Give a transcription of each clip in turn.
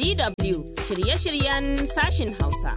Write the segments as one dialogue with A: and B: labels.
A: DW shirye-shiryen sashin Hausa.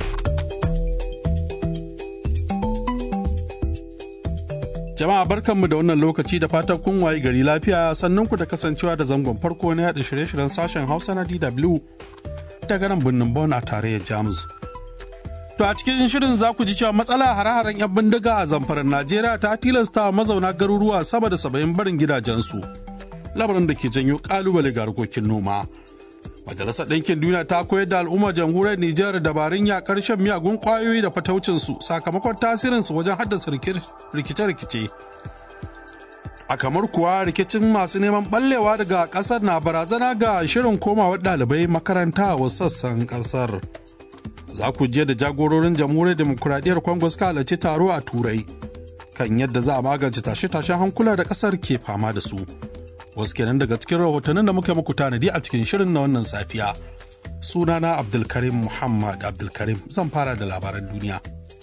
B: Jama'a barkanmu da wannan lokaci da fatan kun waye gari lafiya sannan ku da kasancewa da zangon farko na yada shirye-shiryen sashen Hausa na DW daga nan birnin Bonn a tarayyar Jamus. To a cikin shirin za ku ji cewa matsala hare-haren 'yan bindiga a zamfarar Najeriya ta tilasta mazauna garuruwa sama da saba'in barin gidajensu. Labarin da ke janyo kalubale ga harkokin noma. Majalisar Ɗinkin Duniya ta koyar da al'ummar jamhuriyar Nijar dabarun yakar shan miyagun ƙwayoyi da fataucinsu sakamakon tasirinsu wajen haddasa rikice-rikice. A kamar kuwa rikicin masu neman ɓallewa daga ƙasar na barazana ga shirin komawar ɗalibai makaranta a wasu sassan ƙasar. Za ku je da jagororin jamhuriyar demokuraɗiyyar Congo suka halarci taro a Turai kan yadda za a magance tashe-tashen hankula da ƙasar ke fama da su. wasu kenan daga cikin rahotannin da muka muku tanadi a cikin shirin na wannan safiya sunana abdulkarim muhammad abdulkarim zan fara da labaran duniya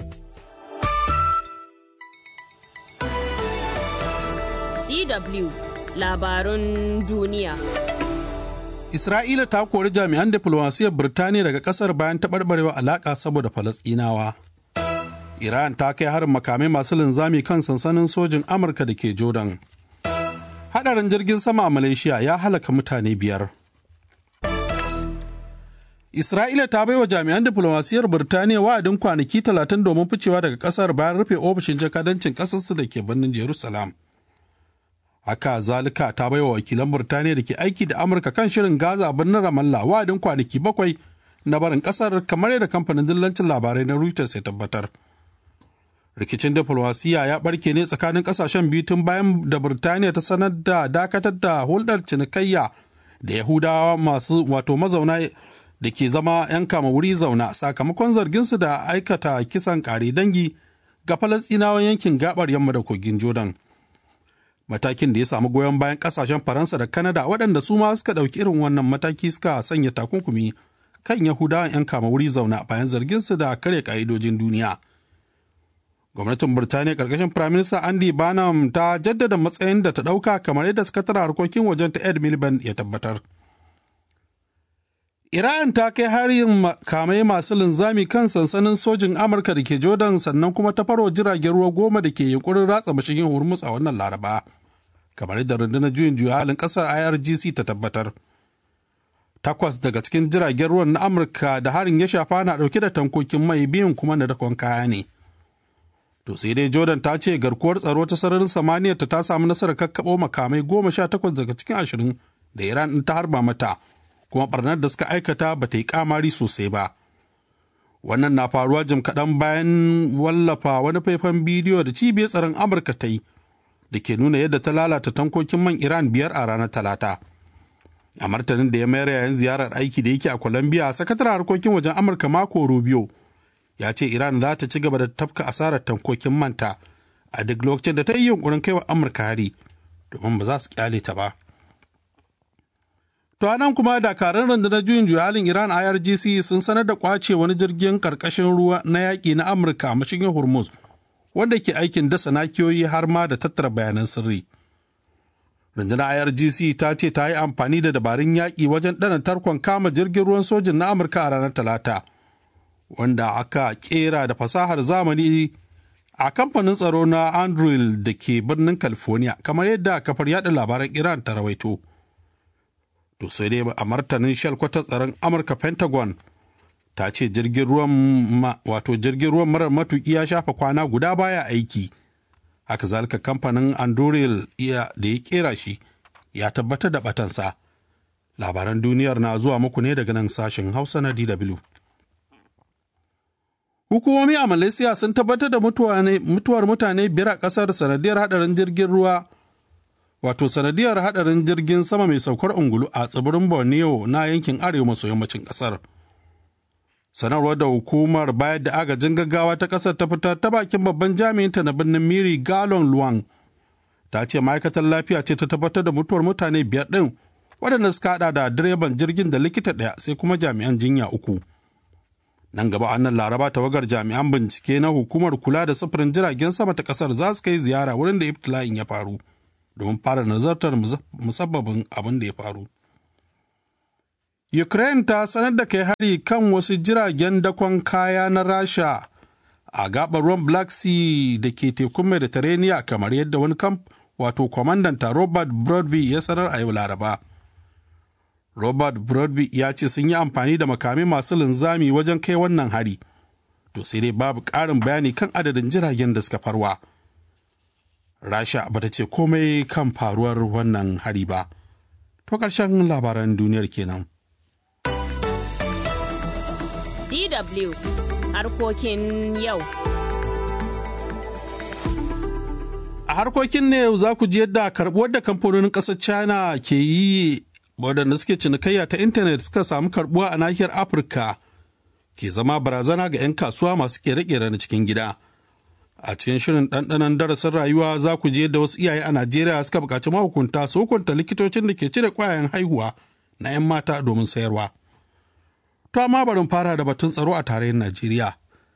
A: DW labarun duniya.
B: isra'ila ta kori jami'an diflomasiyyar birtaniya daga kasar bayan taɓarɓarewa alaƙa saboda falasɗinawa iran ta kai harin makamai masu linzami kan sansanin sojin amurka da ke jordan hadarin jirgin sama a malaysia ya halaka mutane biyar isra'ila ta baiwa jami'an diflomasiyyar birtaniya wa'adin kwanaki talatin domin ficewa daga kasar bayan rufe ofishin jakadancin kasarsu da ke birnin jerusalem haka zalika ta baiwa wakilan birtaniya da ke aiki da amurka kan shirin gaza a birnin ramallah wa'adin kwanaki bakwai na barin kasar kamar yadda kamfanin dillancin labarai na reuters ya tabbatar rikicin diflomasiyya ya barke ne tsakanin kasashen biyu tun bayan da birtaniya ta sanar da dakatar da hulɗar cinikayya da yahudawa masu wato mazauna da ke zama 'yan kama wuri zauna sakamakon zarginsu da aikata kisan kare dangi ga falastinawan yankin gabar yamma da kogin jordan matakin da ya samu goyon bayan kasashen faransa da kanada waɗanda su ma suka ɗauki irin wannan mataki suka sanya takunkumi kan yahudawan 'yan kama wuri zauna bayan zarginsu da karya ƙa'idojin duniya gwamnatin birtaniya karkashin firaminista andy barnum ta jaddada matsayin da ta ɗauka kamar yadda sakataren harkokin wajen ta ed miliband ya tabbatar iran ta kai harin makamai masu linzami kan sansanin sojin amurka da ke jordan sannan kuma ta farwa jiragen ruwa goma da ke yunkurin ratsa mashigin hormuz a wannan laraba kamar yadda rundunar juyin juya halin kasar irgc ta tabbatar takwas daga cikin jiragen ruwan na amurka da harin ya shafa na dauke da tankokin mai biyun kuma na dakon kaya ne To sai dai Jordan ta ce garkuwar tsaro ta sararin samaniyar ta ta samu nasarar kakkaɓo makamai goma sha takwas daga cikin ashirin da Iran ɗin ta harba mata, kuma ɓarnar da suka aikata ba ta yi kamari sosai ba. Wannan na faruwa jim kaɗan bayan wallafa wani faifan bidiyo da cibiyar tsaron Amurka ta yi da ke nuna yadda ta lalata tankokin man Iran biyar a ranar Talata. A martanin da ya mayar yayin ziyarar aiki da yake a Colombia, sakataren harkokin wajen Amurka Marco Rubio ya ce Iran za ta ci gaba da tafka asarar tankokin manta a duk lokacin da ta yi yunkurin kaiwa Amurka hari domin ba za su kyale ta ba. To a nan kuma dakarun rundunar juyin juya halin Iran IRGC sun sanar da kwace wani jirgin karkashin ruwa na yaƙi na Amurka a mashigin Hormuz wanda ke aikin dasa nakiyoyi har ma da tattara bayanan sirri. Rundunar IRGC ta ce ta yi amfani da dabarun yaƙi wajen ɗana tarkon kama jirgin ruwan sojin na Amurka a ranar Talata. wanda aka kera da fasahar zamani a kamfanin tsaro na andrew da ke birnin california kamar yadda kafar yada labaran iran ta rawaito to sai dai a martanin shalkwatar tsaron amurka pentagon ta ce jirgin ruwan wato jirgin ruwan marar matuki ya shafa kwana guda baya aiki haka zalika kamfanin anduril da ya kera shi ya tabbatar da batansa labaran duniyar na zuwa muku ne daga nan sashen hausa na dw Hukumomi a Malaysia sun tabbatar da mutuwar mutane biyar a ƙasar sanadiyar hadarin jirgin ruwa, wato sanadiyar hadarin jirgin sama mai saukar ungulu a tsibirin Borneo na yankin arewa maso yammacin ƙasar. Sanarwar da hukumar bayar da agajin gaggawa ta ƙasar ta fitar ta bakin babban jami'inta na birnin Miri Galon Luang ta ce ma'aikatar lafiya ce ta tabbatar da mutuwar mutane biyar ɗin waɗanda suka haɗa da direban jirgin da likita ɗaya sai kuma jami'an jinya uku. nan gaba annan laraba tawagar jami'an bincike na hukumar kula da sufurin jiragen sama ta kasar za su kai ziyara wurin da ibtila'in ya faru domin fara nazartar musabbabin abin da ya faru Ukraine ta sanar da kai hari kan wasu jiragen dakon kaya na Rasha a gabar ruwan Black Sea da ke tekun Mediterranean kamar yadda wani kamp wato kwamandanta Robert Broadby ya sanar a yau Laraba. Robert Broadby ya ce sun yi amfani da makamai masu linzami wajen kai wannan hari. To sai dai babu ƙarin bayani kan adadin jiragen da suka farwa. Rasha bata ce komai kan faruwar wannan hari ba. To ƙarshen labaran duniyar kenan.
A: DW harkokin yau.
B: A harkokin ne yau za ku ji yadda karɓuwar da kamfanonin ƙasar China ke yi waɗanda suke cinikayya ta intanet suka samu karɓuwa a nahiyar Afirka ke zama barazana ga 'yan kasuwa masu ƙere-ƙere na cikin gida. A cikin shirin ɗanɗanon darasin rayuwa za ku je da wasu iyaye a Najeriya suka buƙaci mahukunta su hukunta likitocin da ke cire ƙwayayen haihuwa na 'yan mata domin sayarwa. To amma barin fara da batun tsaro a tarayyar Najeriya.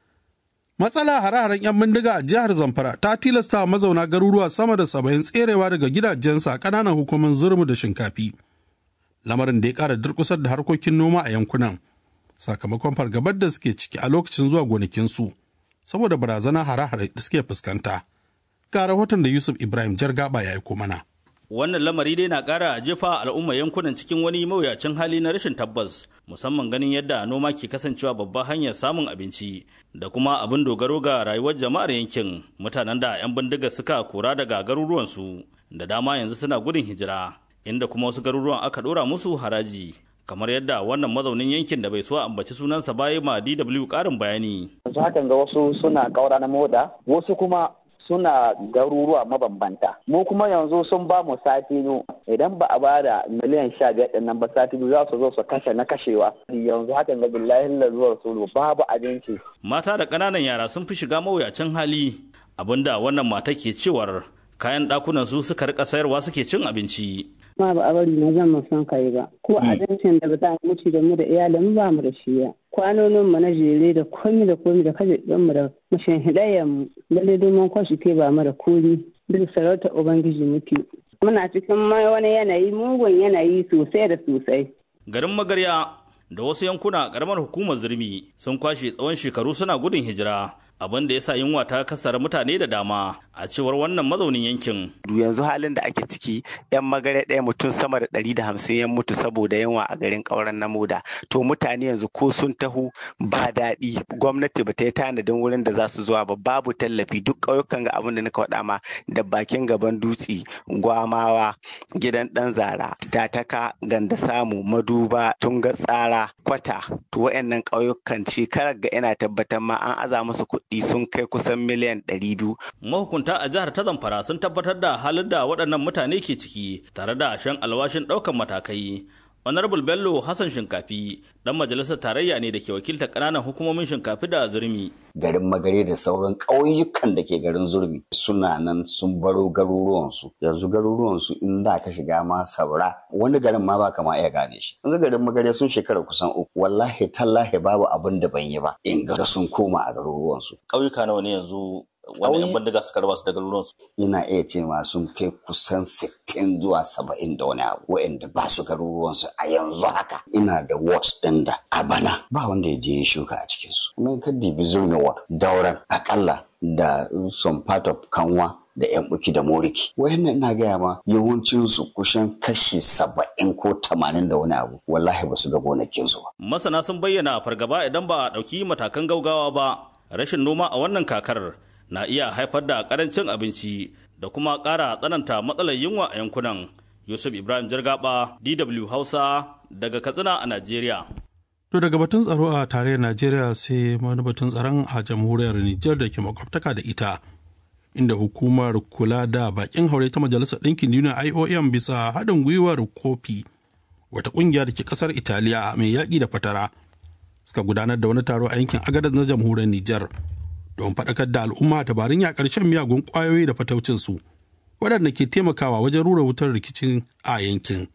B: Matsala hare-haren 'yan bindiga a jihar Zamfara ta tilasta wa mazauna garuruwa sama da saba'in tserewa daga gidajensa a ƙananan hukumar zurmu da shinkafi. Lamarin da ya ƙara durƙusar da harkokin noma a yankunan sakamakon fargabar da suke ciki a lokacin zuwa gonakinsu saboda barazana hare-hare da suke fuskanta. Ga rahoton da Yusuf Ibrahim Jargaba ya aiko mana.
C: Wannan lamari dai na ƙara jefa al'umma yankunan cikin wani mawuyacin hali na rashin tabbas, musamman ganin yadda noma ke kasancewa babbar hanyar samun abinci da kuma abin dogaro ga rayuwar jama'ar yankin mutanen da 'yan bindiga suka kora daga garuruwansu da dama yanzu suna gudun hijira, inda kuma wasu garuruwan aka ɗora musu haraji. kamar yadda wannan mazaunin yankin da bai so ambaci sunansa baya ma DW ƙarin bayani.
D: Yanzu hakan ga wasu suna ƙaura na moda, wasu kuma suna garuruwa mabambanta mu kuma yanzu sun ba mu sati biyu idan ba a bada miliyan sha biyar din nan ba sati biyu za su zo su kashe na kashewa yanzu hakan ga billahi lazuwar sulu babu abinci
C: mata da ƙananan yara sun fi shiga mawuyacin hali abinda wannan mata ke cewar kayan ɗakunan su suka rika sayarwa suke cin abinci
E: ma ba a bari na zan mu san kai ba ko abincin da ba za mu ci da mu da iyalin ba mu da shi ya kwanonin mu na jere da komi da komi da kaje din mu da mashin hidayen mu lalle domin kwashi ke ba mu da komi duk sarauta ubangiji muke muna cikin wani yanayi mugun yanayi sosai da sosai
C: garin magarya da wasu yankuna karamar hukumar zurmi sun kwashe tsawon shekaru suna gudun hijira abin da ya sa yunwa ta kasar mutane da dama a cewar wannan mazaunin yankin.
F: yanzu halin da ake ciki yan magare ɗaya mutum sama da ɗari da hamsin ya mutu saboda yunwa a garin ƙauren na moda to mutane yanzu ko sun taho ba daɗi gwamnati ba ta yi tanadin wurin da za su zuwa ba babu tallafi duk ƙauyukan ga abin da nika faɗa ma da bakin gaban dutse gwamawa gidan ɗan zara tataka ganda samu maduba tunga tsara kwata to wayannan ƙauyukan shekarar ga ina tabbatar ma an aza musu kuɗi sun kai kusan miliyan ɗari biyu.
C: Mahukunta a jihar ta Zamfara sun tabbatar da halin da waɗannan mutane ke ciki tare da shan alwashin ɗaukan matakai. Honorable Bello Hassan Shinkafi dan majalisar tarayya ne da ke wakiltar ƙananan hukumomin Shinkafi da Zurmi.
G: Garin Magare da sauran ƙauyukan da ke garin Zurmi suna nan sun baro garuruwansu. Yanzu garuruwansu in da ka shiga ma saura wani garin ma ba kama iya gane shi. Yanzu garin Magare sun shekara kusan uku. Wallahi tallahi babu abin da ban yi ba. In ga sun koma a garuruwansu.
C: Ƙauyuka nawa ne yanzu wani yan bindiga suka raba su da garuruwansu.
G: Ina iya ce ma sun kai kusan sittin zuwa saba'in da wani abu wa'anda ba su garuruwansu a yanzu haka. Ina da wards ɗin da a bana ba wanda ya je ya shuka a cikinsu. Kuma ka dibi zurmi ward dauran akalla da some part of kanwa da yan buki da moriki wayannan ina gaya ma yawancinsu kusan kashi saba'in ko tamanin da wani abu wallahi ba su ga gonakinsu ba.
C: masana sun bayyana fargaba idan ba a ɗauki matakan gaugawa ba rashin noma a wannan kakar na iya haifar da karancin abinci da kuma ƙara tsananta matsalar yunwa a yankunan yusuf ibrahim jirgaba dw hausa daga katsina a najeriya
B: To daga batun tsaro a tarayyar Najeriya sai wani batun tsaron a jamhuriyar Nijar da ke makwabtaka da ita. Inda hukumar kula da bakin haure ta Majalisar Ɗinkin Duniya IOM bisa haɗin gwiwar kofi wata ƙungiya da ke ƙasar Italiya mai yaƙi da fatara suka gudanar da wani taro a yankin Agadez na jamhuriyar Nijar don faɗakar da al'umma dabarun yaƙar shan miyagun ƙwayoyi da fataucinsu waɗanda ke taimakawa wajen rura wutar rikicin a yankin.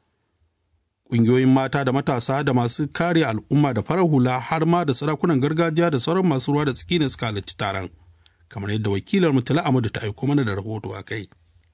B: ƙungiyoyin mata da matasa da masu kare al'umma da farar hula har ma da sarakunan gargajiya da sauran masu ruwa da tsaki ne suka halarci taron kamar yadda wakilar mutala amadu ta aiko mana da rahoto a kai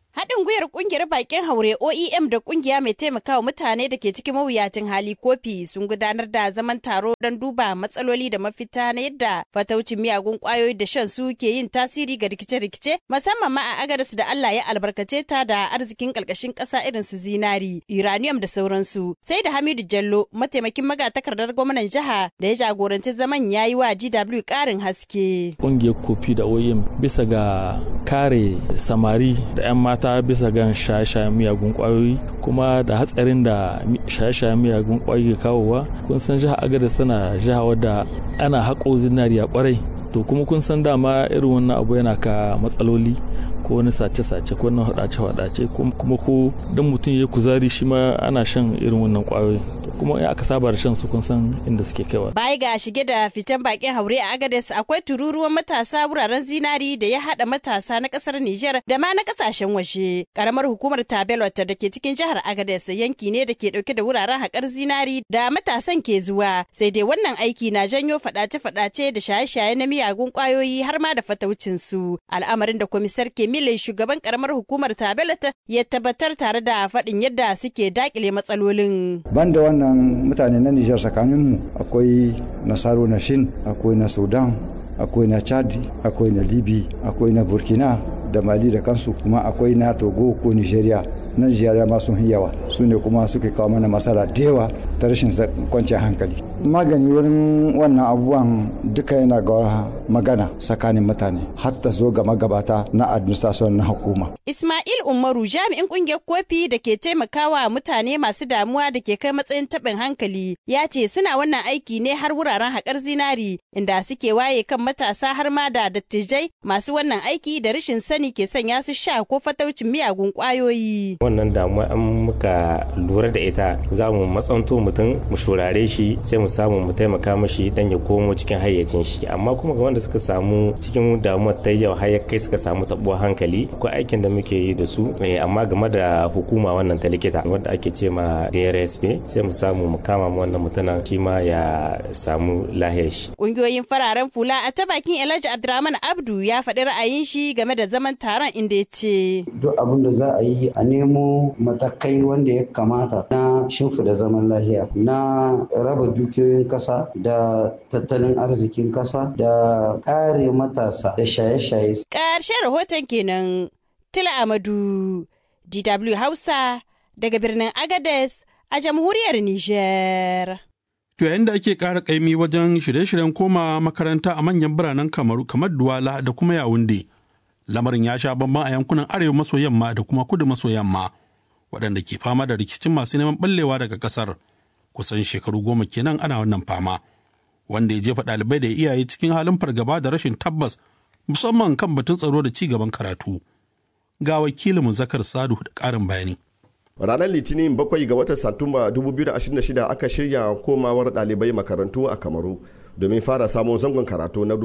H: Haɗin gwiwar ƙungiyar bakin haure OEM da ƙungiya mai taimakawa mutane da ke cikin mawuyacin hali kofi sun gudanar da zaman taro don duba matsaloli da mafita na yadda fataucin miyagun ƙwayoyi da shan su ke yin tasiri ga rikice-rikice musamman ma a agadas da Allah ya albarkace ta da arzikin ƙarƙashin ƙasa irin su zinari, uranium da sauransu. Sai da Hamidu Jallo mataimakin magatakardar gwamnan jiha da ya jagoranci zaman ya yi wa GW ƙarin haske.
I: Ƙungiyar kofi da OEM bisa ga kare samari da 'yan mata mata bisa gan shaye-shayen miyagun kwayoyi kuma da hatsarin da shaye-shayen miyagun kwayoyi ke kawowa kun san jihar agadez tana jiha wadda ana haƙo zinariya kwarai to kuma kun san dama irin wannan abu yana ka matsaloli ko wani sace-sace ko wani hadace-hadace kuma ko dan mutum ya kuzari shi ma ana shan irin wannan kwayoyi kuma in aka saba da shan su kun san inda suke kaiwa.
H: Baya ga shige da fitan bakin haure a Agadez akwai tururuwan matasa wuraren zinari da ya hada matasa na kasar Nijar da ma na kasashen waje. Karamar hukumar Tabelot da ke cikin jihar Agadez yanki ne da ke dauke da wuraren haƙar zinari da matasan ke zuwa. Sai dai wannan aiki na janyo fadace-fadace da shaye-shaye na miyagun kwayoyi har ma da fataucin su. Al'amarin da komisar Kemile shugaban karamar hukumar Tabelot ya tabbatar tare da faɗin yadda suke dakile matsalolin.
J: Banda wannan mutane na Nijar tsakaninmu akwai Nasaro na Shin, akwai na Sudan, akwai na Chad, akwai na Libi, akwai na Burkina da Mali da kansu kuma akwai na Togo ko Nigeria. na Nigeria ma sun yawa su ne kuma suke kawo mana masala da yawa ta rashin kwanciyar hankali. Magani wurin wannan abubuwan duka yana ga magana tsakanin mutane hatta zo ga magabata na administration na hukuma.
H: Ismail Umaru jami'in kungiyar kofi da ke taimakawa mutane masu damuwa da ke kai matsayin taɓin hankali ya ce suna wannan aiki ne har wuraren haƙar zinari inda suke waye kan matasa har ma da dattijai masu wannan aiki da rashin sani ke sanya su sha ko fataucin miyagun ƙwayoyi.
K: Wannan damuwa an muka lura da ita za mu matsanto mutum mu shurare shi sai mu samu mu taimaka mashi dan ya komo cikin hayyacin shi amma kuma ga wanda suka samu cikin damuwar ta yau har kai suka samu tabuwar hankali akwai aikin da muke yi da su amma game da hukuma wannan ta likita wanda ake ce ma DRSP sai mu samu mu kama mu wannan mutumin shi ma ya samu lahiyar shi.
H: Kungiyoyin fararen fula a ta bakin Elijah Abdurrahman Abdu ya faɗi ra'ayin shi game da zaman taron inda ya ce.
L: Duk abin da za a yi a nemo matakai wanda ya kamata na shimfida zaman lahiya na raba dukiyoyin kasa da tattalin arzikin kasa da kare matasa da shaye-shaye.
H: Ƙarshen rahoton kenan Tila Amadu DW Hausa daga birnin Agades a jamhuriyar Nijar.
B: To yayin da ake ƙara ƙaimi wajen shirye-shiryen koma makaranta a manyan biranen Kamaru kamar Duwala da kuma Yawunde. Lamarin ya sha bamban a yankunan arewa maso yamma da kuma kudu maso yamma waɗanda ke fama da rikicin masu neman ɓallewa daga ƙasar. Kusan shekaru goma kenan ana wannan fama. Wanda ya jefa ɗalibai da iyaye cikin halin fargaba da rashin tabbas musamman kan batun tsaro da ci gaban karatu. Ga wakilin Zakar Sadu da ƙarin bayani.
M: ranar litinin bakwai ga watan satumba 2026 aka shirya komawar ɗalibai makarantu a kamaru domin fara samun zangon karatu na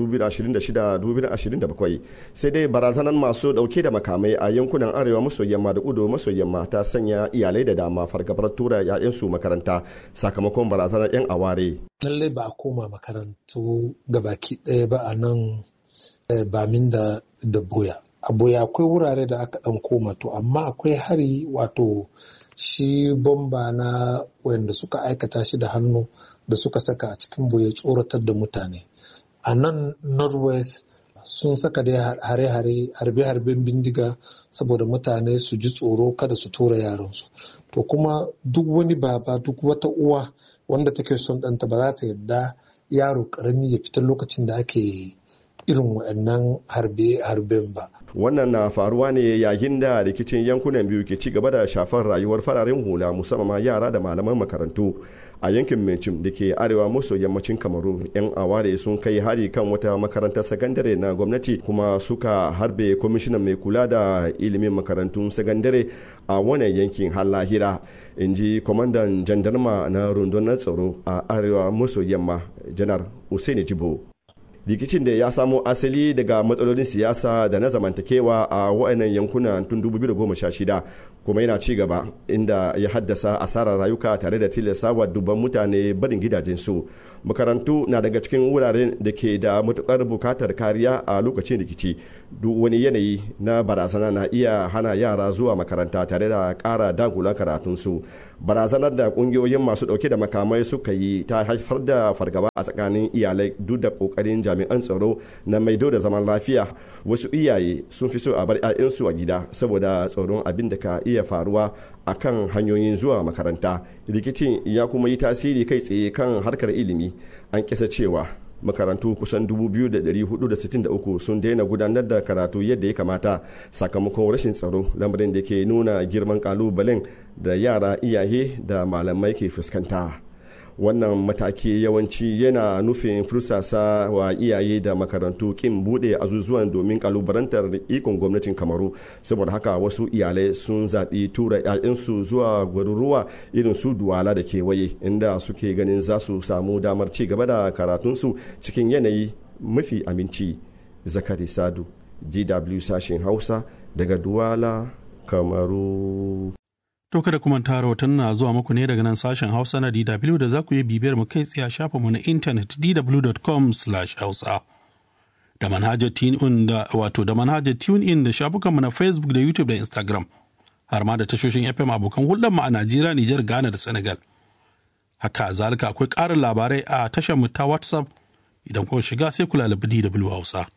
M: 2026-2027 sai dai barazanar masu dauke da makamai a yankunan arewa maso yamma da kudu maso yamma ta sanya iyalai da dama fargabar tura 'ya'yansu makaranta sakamakon barazanar 'yan aware
N: lallai ba a koma makarantu gabaki ɗaya ba a nan bamin da da boya a boya akwai wurare da aka ɗan koma to amma akwai hari wato shi bomba na wanda suka aikata shi da hannu da suka saka a cikin boye tsoratar da mutane a nan northwest sun saka dai hare-hare harbe-harben bindiga saboda mutane su ji tsoro kada su tura yaransu to kuma duk wani baba duk wata uwa wanda take son ɗanta ba za ta yarda yaro ƙarami ya fita lokacin da ake irin waɗannan harbe-harben ba.
M: Wannan na faruwa ne yayin da rikicin yankunan biyu ke ci gaba da shafar rayuwar fararen hula musamman yara da malaman makarantu a yankin Mencim da ke arewa maso yammacin Kamaru. 'Yan aware sun kai hari kan wata makarantar sakandare na gwamnati kuma suka harbe kwamishinan mai kula da ilimin makarantun sakandare a wannan yankin har lahira. in ji kwamandan jandarma na rundunar tsaro a arewa maso yamma janar Usaini Jibo. rikicin da ya samo asali daga matsalolin siyasa da na zamantakewa a wa'annan yankuna tun 2016 kuma yana ci gaba inda ya haddasa asarar rayuka tare da tilastawa dubban mutane barin gidajensu makarantu na daga cikin wuraren da ke da matukar bukatar kariya a lokacin rikici duk wani yanayi na barazana na iya hana yara zuwa makaranta tare da kara dagula karatunsu barazanar da kungiyoyin masu dauke da makamai suka yi ta haifar da fargaba a tsakanin iyalai duk da kokarin jami'an tsaro na maido da zaman lafiya wasu iyaye sun fi so a bar 'ya'yansu a gida saboda tsoron abin da ka iya faruwa a kan hanyoyin zuwa makaranta rikicin ya kuma yi tasiri kai tsaye kan harkar ilimi an kisa cewa makarantu kusan 2,463 sun daina gudanar da karatu yadda ya kamata sakamakon rashin tsaro lamarin da ke nuna girman kalubalen da yara iyaye da malamai ke fuskanta wannan mataki yawanci yana nufin fursasa wa iyaye da makarantu kin bude azuzuwan domin kalubarantar ikon gwamnatin kamaru saboda haka wasu iyalai sun zaɓi tura 'ya'yansu zuwa garuruwa irin su duwala da kewaye inda suke ganin za su samu damar ci gaba da karatunsu cikin yanayi mafi aminci zakari sadu dw sashen hausa daga duwala kamaru
B: To kada kuma ta rahoton na zuwa muku ne daga nan sashen Hausa na DW da za ku yi bibiyar mu kai tsaye a shafinmu na intanet dw.com/hausa. Da manhajar TuneIn da wato da manhajar TuneIn da shafukanmu na Facebook da YouTube da Instagram. Har ma da tashoshin FM abokan hulɗar mu a Najeriya, Nijar, Ghana da Senegal. Haka zalika akwai ƙarin labarai a tashar mu ta WhatsApp idan kuma shiga sai ku lalabi DW Hausa.